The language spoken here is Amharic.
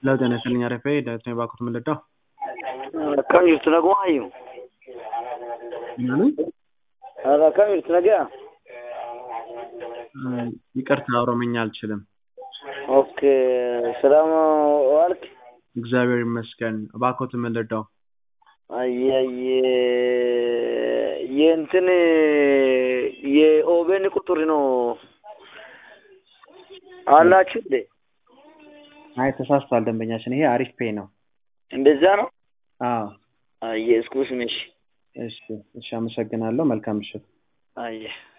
Hello, ጤና ይስጥልኝ አረፌ ዳዊት ነኝ ባኮት ምልዳው Akkam jirtu nagumaayyuu? ምናምን Haala akkam jirtu nagaa? ይቅርታ ኦሮምኛ አልችልም። ኦኬ ሰላም ዋልክ? እግዚአብሔር ይመስገን። ባኮት ምልዳው አየየ የእንትን የኦቤን ቁጥር ነው አላችሁ እንዴ? አይ ተሳስቷል ደንበኛችን። ይሄ አሪፍ ፔይ ነው። እንደዛ ነው? አዎ አየ እስኩስ ነሽ? እሺ እሺ፣ አመሰግናለሁ። መልካም ምሽት። አየ